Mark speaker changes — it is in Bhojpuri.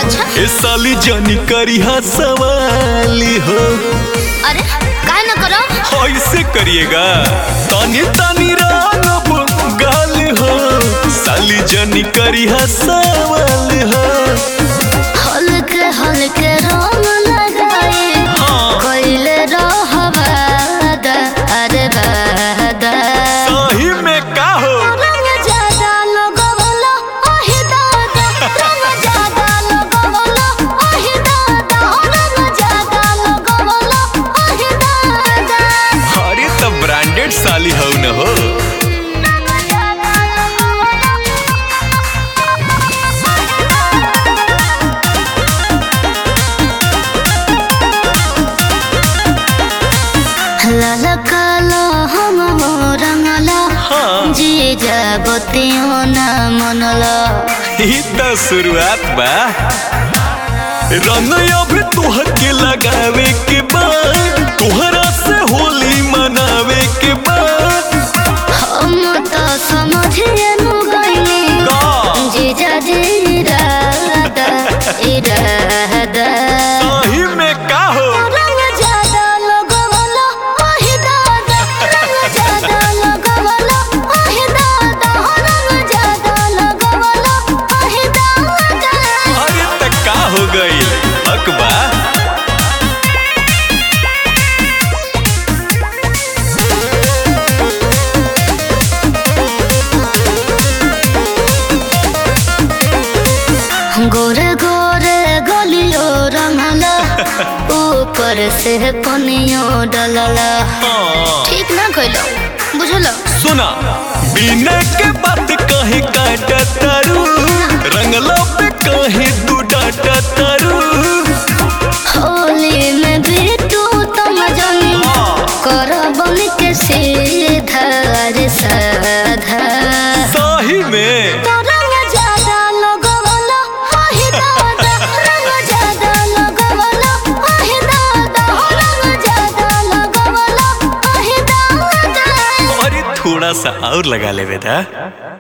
Speaker 1: अच्छा
Speaker 2: ए साली जानी करिहा सवाली हो
Speaker 1: अरे काय न करो
Speaker 2: ऐसे करिएगा तानी तानी रानब गाल हो साली जानी करिहा सवाल हो
Speaker 1: हल्के हल्के रंग लगाए
Speaker 2: हाँ
Speaker 1: कोइले रहबाद अरे बाद
Speaker 2: सही में का हो
Speaker 1: रंग ज्यादा लगवला ओहि दादा रंग ज्यादा लगवला ओहि दादा रंग ज्यादा लगवला ओहि दादा
Speaker 2: अरे तो ब्रांडेड साली हो न हो
Speaker 1: रंग ज्यादा लाल कालो हम रंगला
Speaker 2: हाँ
Speaker 1: जी जाबतियों ना मनला
Speaker 2: ई तो शुरुआत बा रंग अब तोहर के लगावे के बाद तोहरा से होली मनावे के बाद
Speaker 1: हम तो समझिए नु गइनी
Speaker 2: का
Speaker 1: जीजा जी इरादा इरादा
Speaker 2: सही में का हो
Speaker 1: रंग ज्यादा लगवला ओहि दादा रंग ज्यादा लगवला ओहि दादा रंग ज्यादा लगवला ओहि दादा
Speaker 2: अरे त का हो गई अकबा
Speaker 1: गोरे गोरे गलियो रंगला ऊपर से पनियो डलला
Speaker 2: हाँ
Speaker 1: ठीक ना कइलो बुझलो
Speaker 2: सुना बिना के बात कहे काटा तारू रंगला पे कहे तू डाटा तारू
Speaker 1: होली में भी तू तुम जनी
Speaker 2: हाँ,
Speaker 1: कर बन के सीधा रे साधा
Speaker 2: सही में
Speaker 1: तो रंग ज्यादा लगवला ओहि दादा रंग ज्यादा लगवला ओहि दादा रंग ज्यादा लगवला ओहि दादा
Speaker 2: अरे थोड़ा सा और लगा ले बेटा